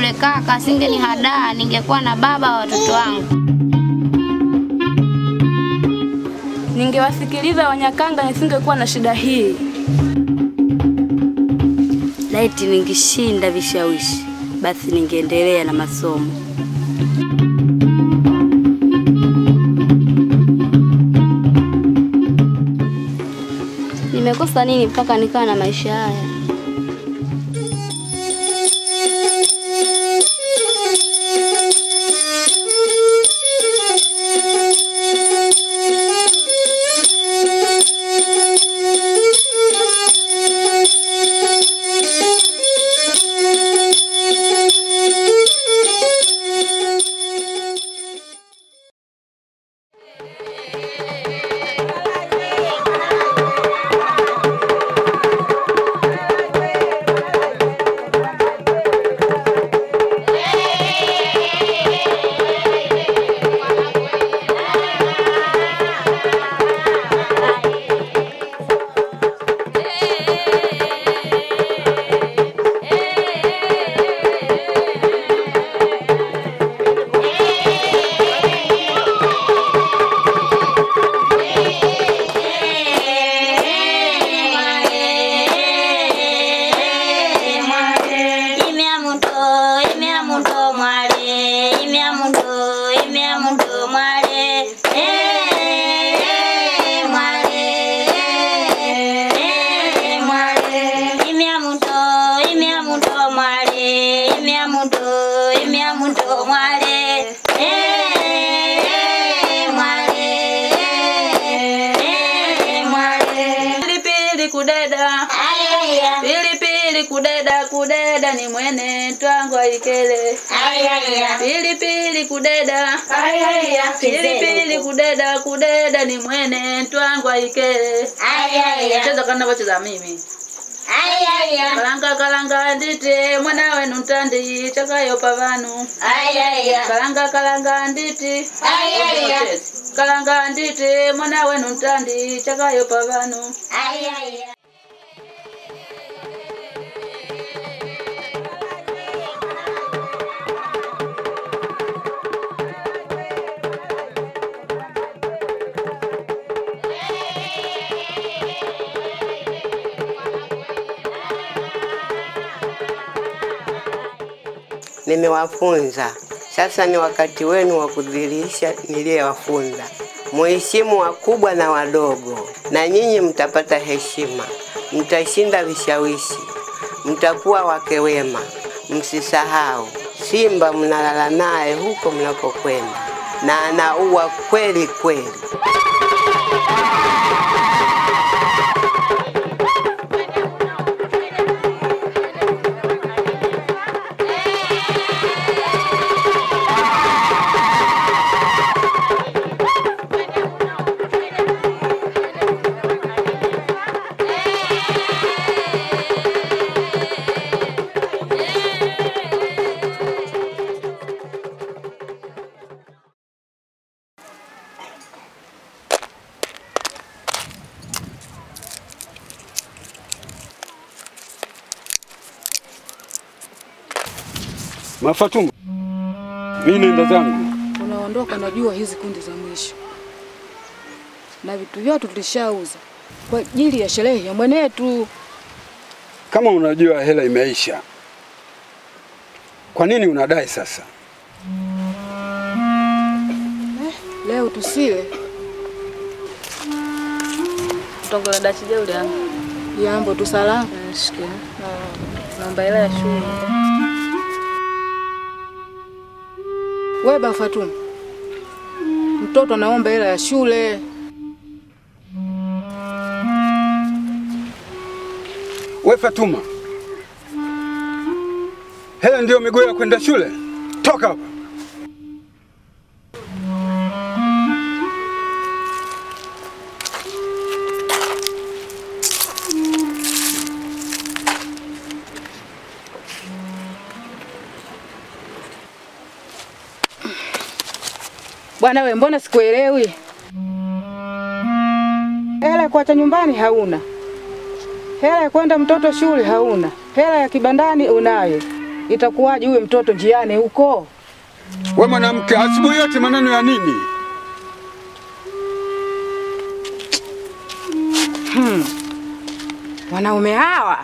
yule kaka asingenihadaa, ningekuwa na baba wa watoto wangu. Ningewasikiliza Wanyakanga nisingekuwa na shida hii. Laiti ningeshinda vishawishi, basi ningeendelea na masomo. Nimekosa nini mpaka nikawa na maisha haya? Imya mundo, imya mundo mwale, imya mundo, imya mundo mwale. Eh, mwale, eh, mwale. Imya mundo, imya mundo mwale, imya mundo, imya mundo mwale. Eh, mwale, eh, mwale. Pilipili kudeda, Ayaya, pilipili kudeda, kudeda ni mwene twangwa ikele. ayaya. Pilipili kudeda, Ayaya, pilipili kudeda, kudeda ni mwene twangwa ikele. Ayaya, Cheza kana wacheza mimi. ayaya, Kalanga kalanga nditi mwana wenu ntandi chakayopa vanu. ayaya, Kalanga kalanga nditi ayaya, kalanga nditi mwana wenu ntandi chakayopa vanu. ayaya. nimewafunza. Sasa ni wakati wenu wa kudhihirisha niliyowafunza. Muheshimu wakubwa na wadogo, na nyinyi mtapata heshima, mtashinda vishawishi, mtakuwa wake wema. Msisahau, simba mnalala naye huko mnakokwenda, na anaua kweli kweli. Mafatuma, mimi nenda zangu. Unaondoka, najua hizi kundi za mwisho, na vitu vyote tulishauza kwa ajili ya sherehe ya mwenetu. Kama unajua hela imeisha, kwa nini unadai sasa? Leo tusile Tongole dachi jeuli yangu. yambo tusalama. Shikia. Naomba hela ya shule. We ba Fatuma, mtoto anaomba hela ya shule. We Fatuma, hela ndiyo miguu ya kwenda shule? Toka hapa! Bwana we, mbona sikuelewi? Hela ya kuacha nyumbani hauna, hela ya kwenda mtoto shule hauna, hela ya kibandani unayo. itakuwaje huyo mtoto njiani huko? We mwanamke, asubuhi yote maneno ya nini? Wanaume hawa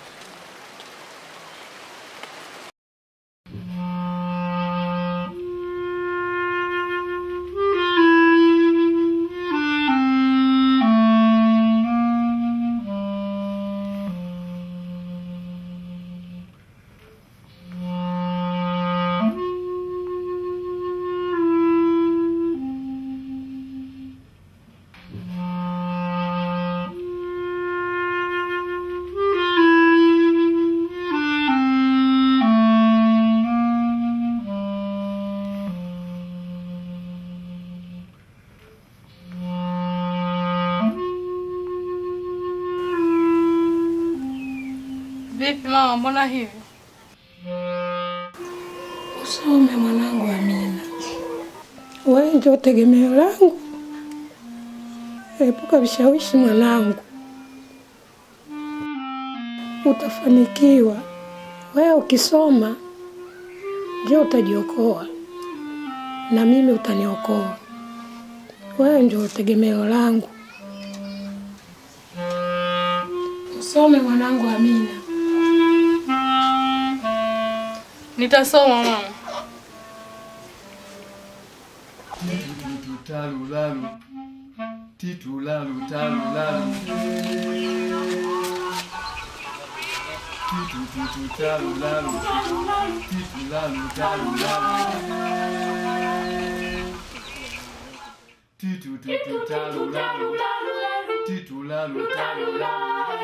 Vipi mama, mbona hivi? Usome mwanangu Amina, wewe ndio tegemeo langu. Epuka vishawishi mwanangu, utafanikiwa. Wewe ukisoma ndio utajiokoa, na mimi utaniokoa. Wewe ndio tegemeo langu. Usome mwanangu Amina. Nitasoma mama. Talu lalu, titu lalu talu lalu. Titu titu talu lalu, titu lalu talu lalu. Titu titu talu lalu, titu lalu talu lalu.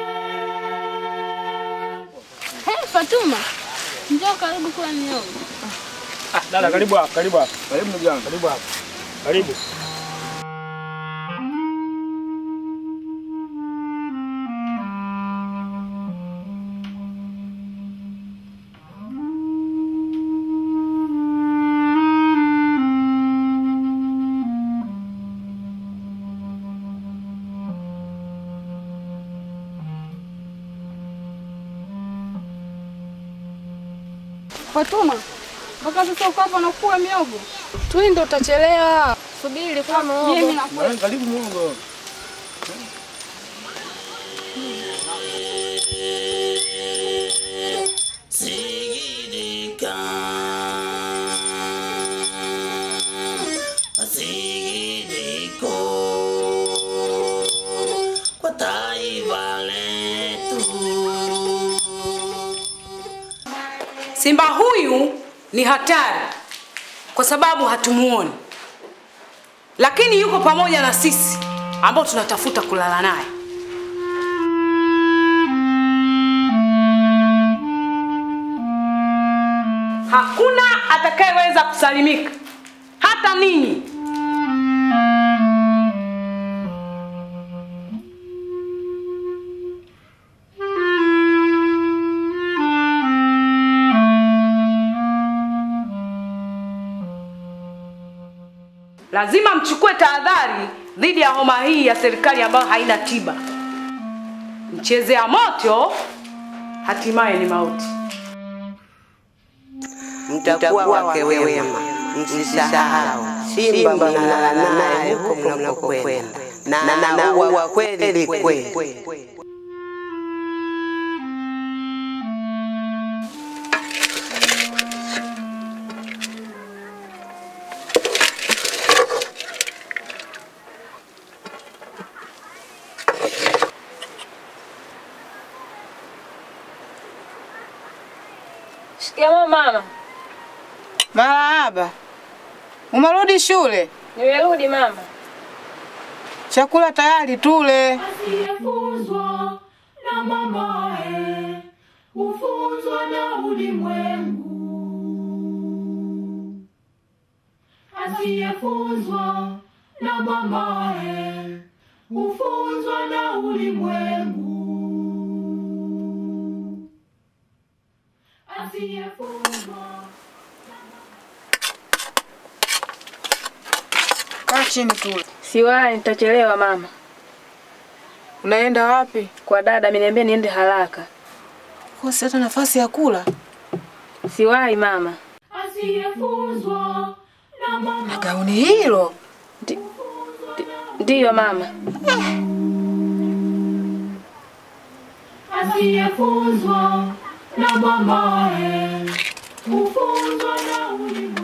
Hey, Fatuma. Njoo karibu kula miogo. Ah, dada karibu hapa, karibu hapa. Karibu ndugu yangu, karibu hapa. Karibu. Fatuma, mpaka sasa uko hapa nakula miogo? Twende, utachelewa. Subiri kula miogo. Mimi nakula. Mwanangu, Karibu muongo. Sigirika Sigiriko Kwa taifa letu Simba huyu ni hatari kwa sababu hatumuoni, lakini yuko pamoja na sisi ambao tunatafuta kulala naye. Hakuna atakayeweza kusalimika, hata ninyi. Lazima mchukue tahadhari dhidi ya homa hii ya serikali ambayo haina tiba. Mchezea moto hatimaye ni mauti. mtakuwa wake wema, msisahau simba mnalala naye huko mnakokwenda, na anaua kweli kweli. Shikamoo mama. Marahaba. Umerudi shule? Nimerudi mama. Chakula tayari, tule. Asiyefuzwa na mamae hufunzwa na ulimwengu. Asiyefuzwa na mamae hufunzwa na ulimwengu. Asiyefuzwa Kaa chini tule. Siwai, nitachelewa mama. Unaenda wapi? Kwa dada ameniambia niende haraka. Kosi hata nafasi ya kula. Siwahi mama. Asiyefunzwa na mama Gauni hilo? Ndiyo mama. asiyefunzwa na mamae hufunzwa na ulimwengu.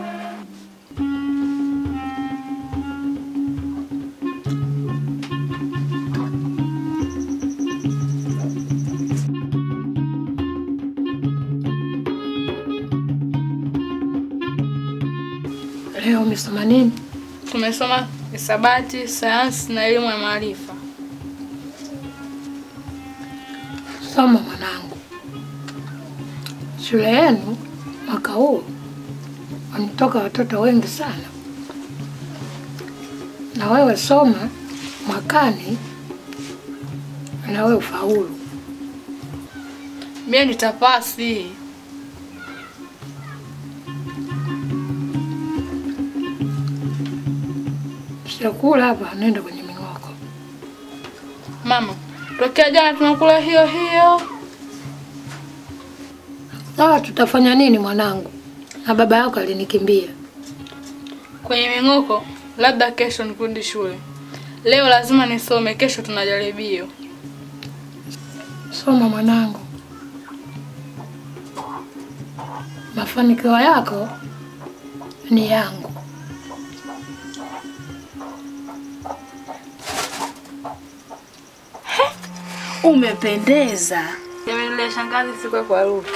Leo umesoma nini? Tumesoma hisabati, sayansi na elimu ya maarifa. Soma mwanangu, shule yenu mwaka huu wametoka watoto wengi sana, na wewe soma mwakani na wewe ufaulu. Mie nitapasi. Chakula hapa, nenda kwenye ming'oko. Mama, tokea jana tunakula hiyo hiyo. Sawa, tutafanya nini mwanangu? Na baba yako alinikimbia. Kwenye ming'oko, labda kesho nikurudi shule. Leo lazima nisome, kesho tuna jaribio. Soma mwanangu, mafanikio yako ni yangu. Umependeza. Nimelea shangazi siku kwa harufu.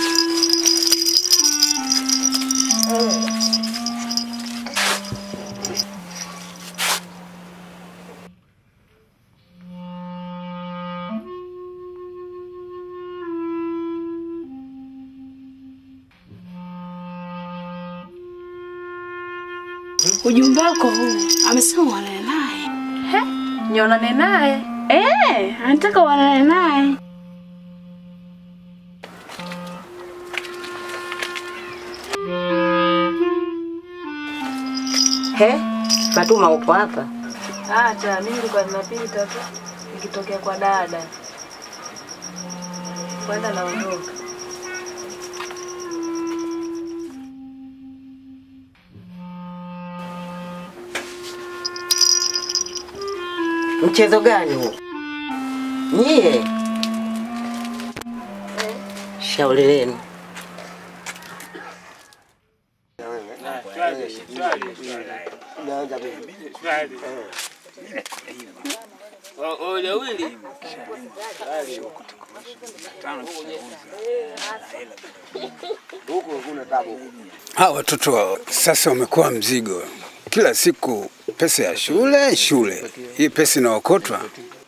Ujumbe wako huu amesema uonane naye. He? Nionane naye? Eh, anataka uonane naye. He, Fatuma uko hapa? Acha, mimi nilikuwa ninapita tu nikitokea kwa dada. Kwenda naondoka. Mchezo gani huu? Nyie shauri lenu. Hawa watoto sasa wamekuwa mzigo, kila siku pesa ya shule shule, hii pesa inaokotwa.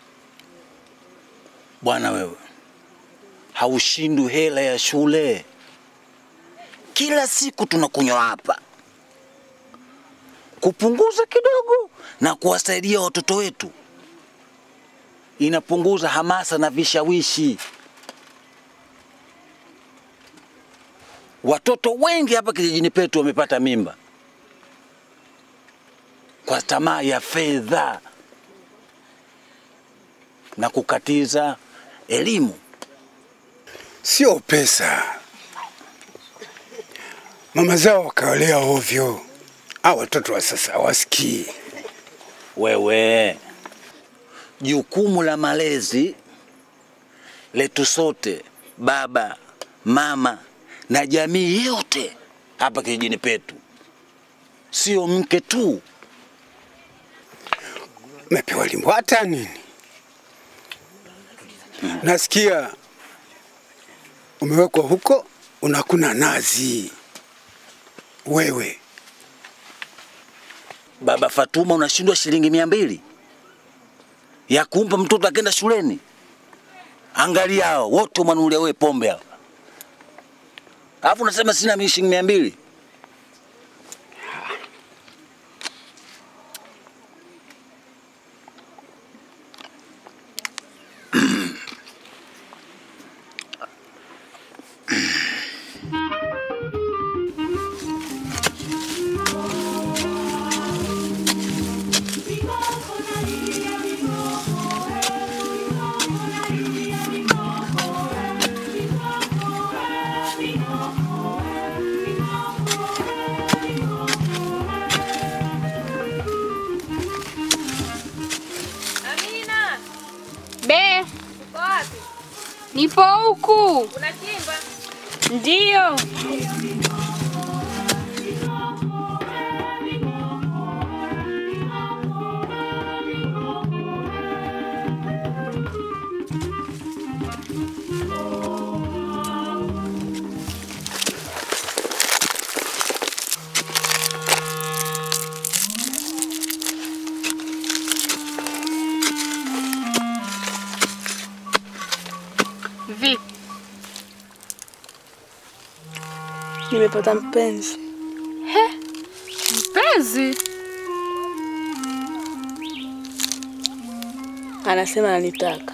Bwana wewe, haushindwi hela ya shule. Kila siku tunakunywa hapa kupunguza kidogo na kuwasaidia watoto wetu, inapunguza hamasa na vishawishi. Watoto wengi hapa kijijini petu wamepata mimba kwa tamaa ya fedha na kukatiza elimu. Sio pesa, mama zao wakawalea ovyo. Hawa watoto wa sasa hawasikii. Wewe, jukumu la malezi letu sote, baba, mama na jamii yote hapa kijijini petu, sio mke tu. Mepewa limbwata nini? Nasikia umewekwa huko unakuna nazi. Wewe Baba Fatuma, unashindwa shilingi mia mbili ya kumpa mtoto akenda shuleni? Angalia hao wote mwanulia wewe pombe hao, alafu unasema sina mi shilingi mia mbili. Nipo huku. Unachimba? Ndio. Vipi? Nimepata mpenzi. He? Mpenzi? Anasema ananitaka.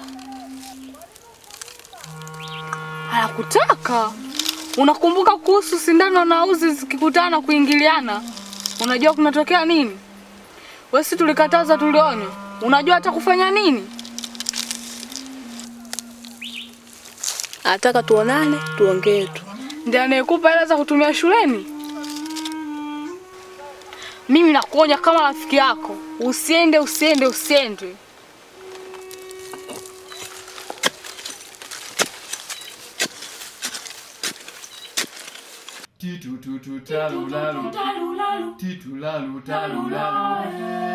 Anakutaka? Unakumbuka kuhusu sindano na uzi zikikutana kuingiliana? Unajua kunatokea nini? Wewe si tulikataza tulionya. Unajua hata kufanya nini? Anataka tuonane, tuongee tu. Ndiye anayekupa hela za kutumia shuleni? Mimi nakuonya kama rafiki yako, usiende, usiende, usiende. Titu tutu talu lalu Titu lalu talu lalu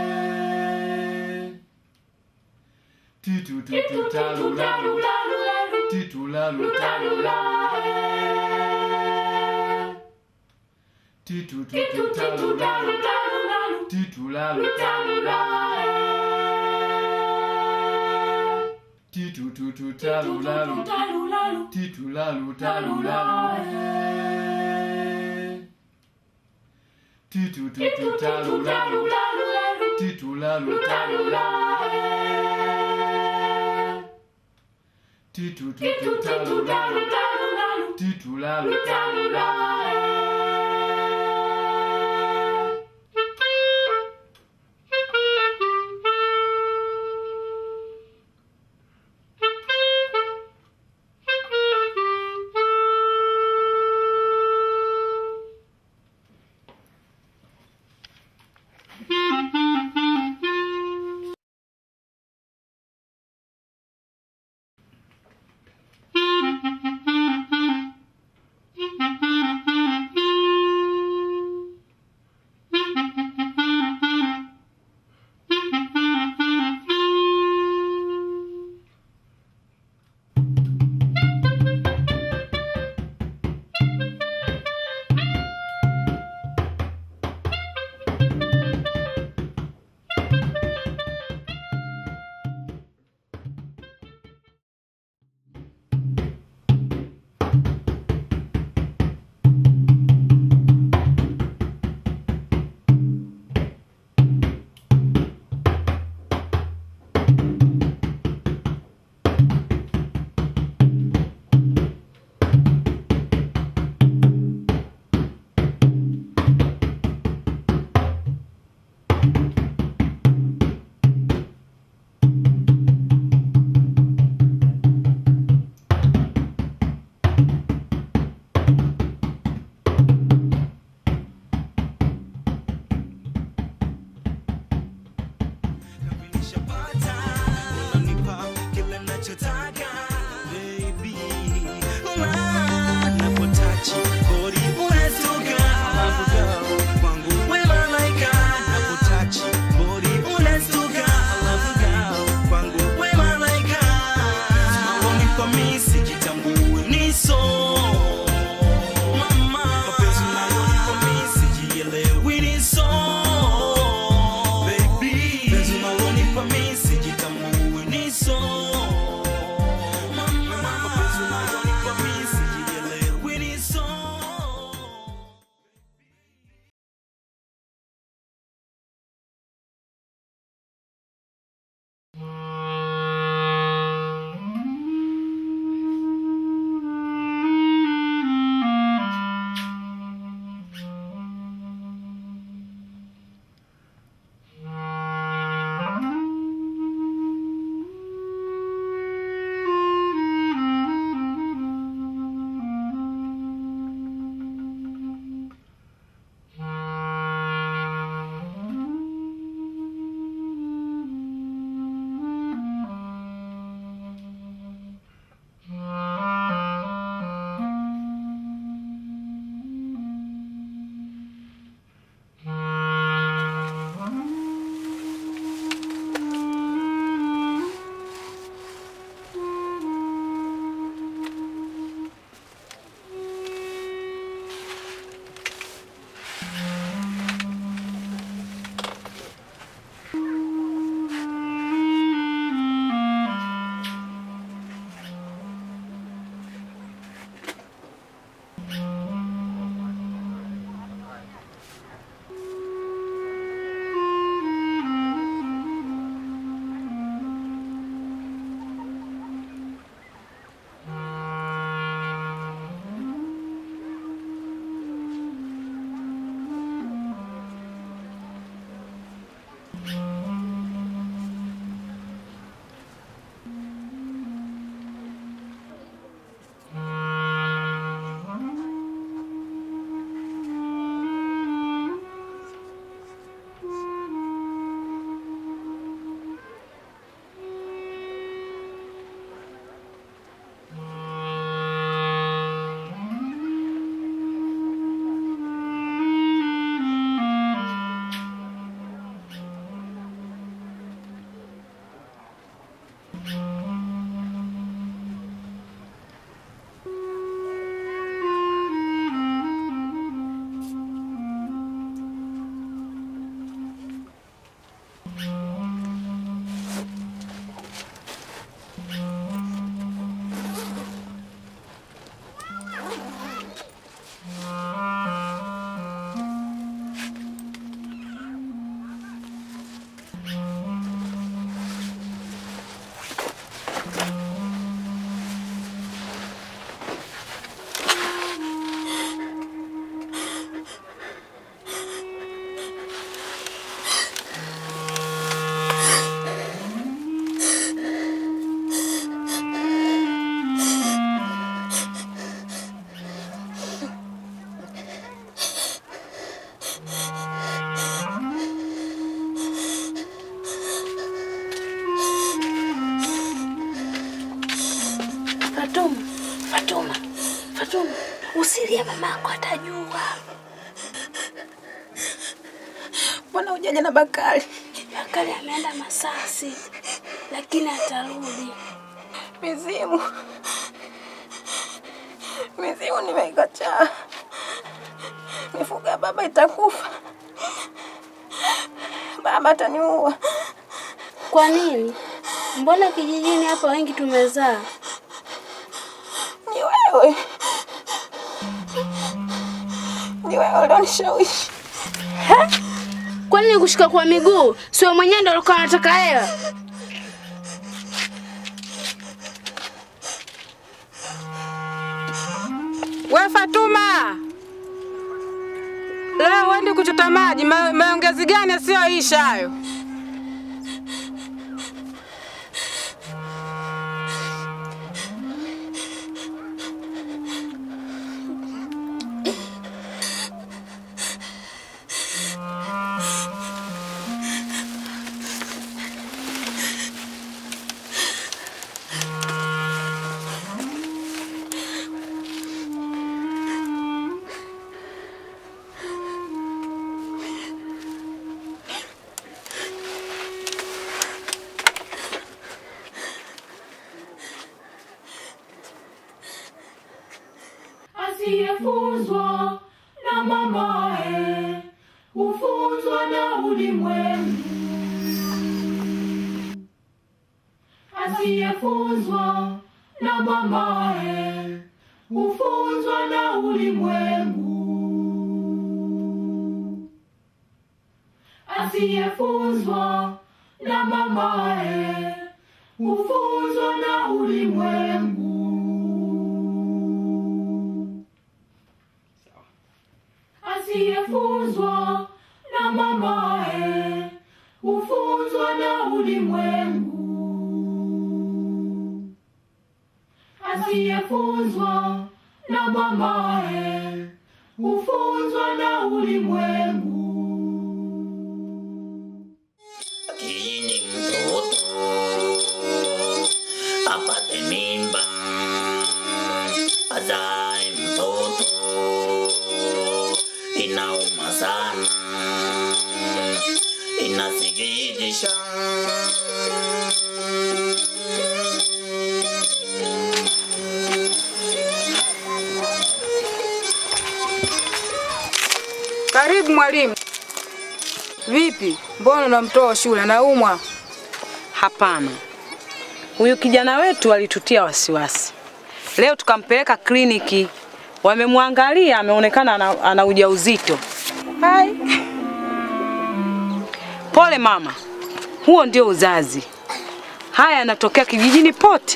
Titu tutu talu lalu Titu lalu talu lalu Titu tutu talu lalu Titu lalu talu lalu Titu tutu talu lalu Titu lalu talu lalu Titu tutu talu lalu Titu lalu talu lalu Titu tutu talu lalu Titu lalu talu lalu Fatuma, Fatuma, Fatuma, usilie, mamako atajua. Mbona hujaja na Bakari? Bakari ameenda Masasi, lakini atarudi. Mizimu, mizimu nimeikataa. Mifugo ya baba itakufa, baba ataniua. Kwa nini? Mbona kijijini hapa wengi tumezaa? Ni wewe, ni wewe ulionishawishi. Kwani nikushika kwa miguu? Sio mwenyewe ndo alikuwa anataka hela? We Fatuma, leo wendi kuchota maji, ma- maongezi gani yasiyoisha hayo? asiyefunzwa na mamae hufunzwa na ulimwengu. Asiyefunzwa na mamae hufunzwa na ulimwengu. Asiyefunzwa na mamae hufunzwa na ulimwengu. Asiyefunzwa na mamae hufunzwa na ulimwengu. Asiyefunzwa na mamae hufunzwa na ulimwengu. Lakini mtoto apate mimba, azae mtoto, inauma sana, inasikitisha. Karibu mwalimu. Vipi, mbona unamtoa shule? Anaumwa? Hapana, huyu kijana wetu alitutia wasiwasi. Leo tukampeleka kliniki, wamemwangalia, ameonekana ana, ana ujauzito. Hai. Pole mama, huo ndio uzazi. Haya yanatokea kijijini pote.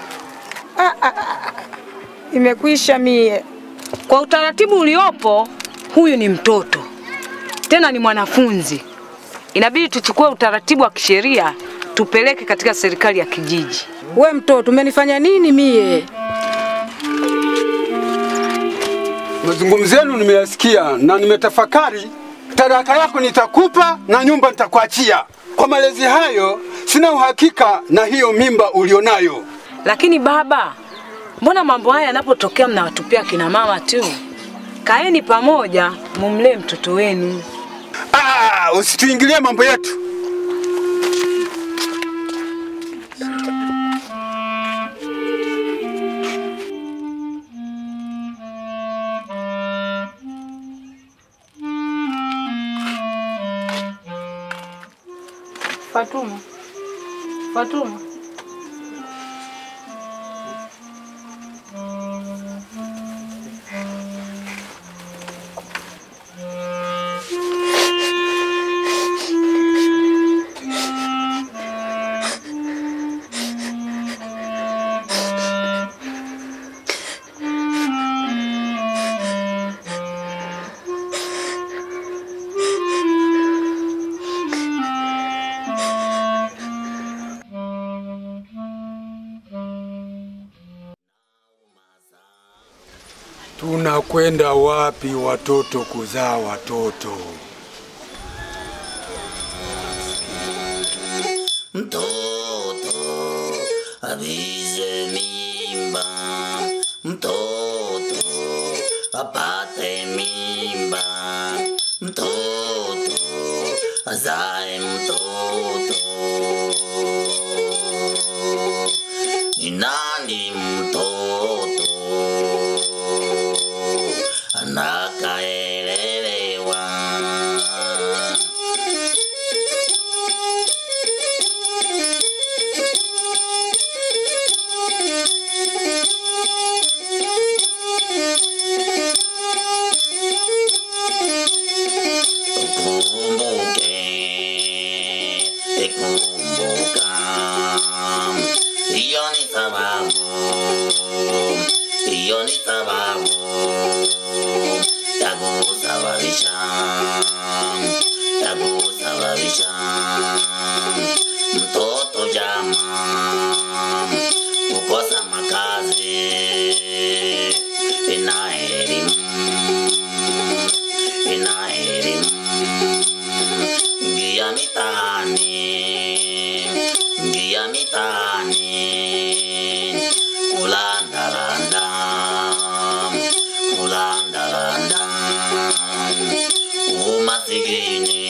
Imekwisha mie. Kwa utaratibu uliopo, huyu ni mtoto tena ni mwanafunzi. Inabidi tuchukue utaratibu wa kisheria tupeleke katika serikali ya kijiji. We mtoto, umenifanya nini mie? Mazungumzo yenu nimeyasikia na nimetafakari. Taraka yako nitakupa na nyumba nitakuachia. Kwa malezi hayo, sina uhakika na hiyo mimba ulionayo. Lakini baba, mbona mambo haya yanapotokea mnawatupia kina mama tu? Kaeni pamoja, mumlee mtoto wenu. Ah, usituingilie mambo yetu. Fatuma, Fatuma, Tunakwenda wapi watoto kuzaa watoto? Mtoto avize mimba, mtoto apate mimba, mtoto azae mtoto. Ni nani mtoto anakaelelewa? Kumbuke, kumbuka, hiyo ni sababu, hiyo ni sababu ya kusababisha, ya kusababisha mtoto jamaa kukosa makazi ina elimu, ina elimu Ngia mitaani, ngia mitaani, kulandalanda, kulandalanda, umasikini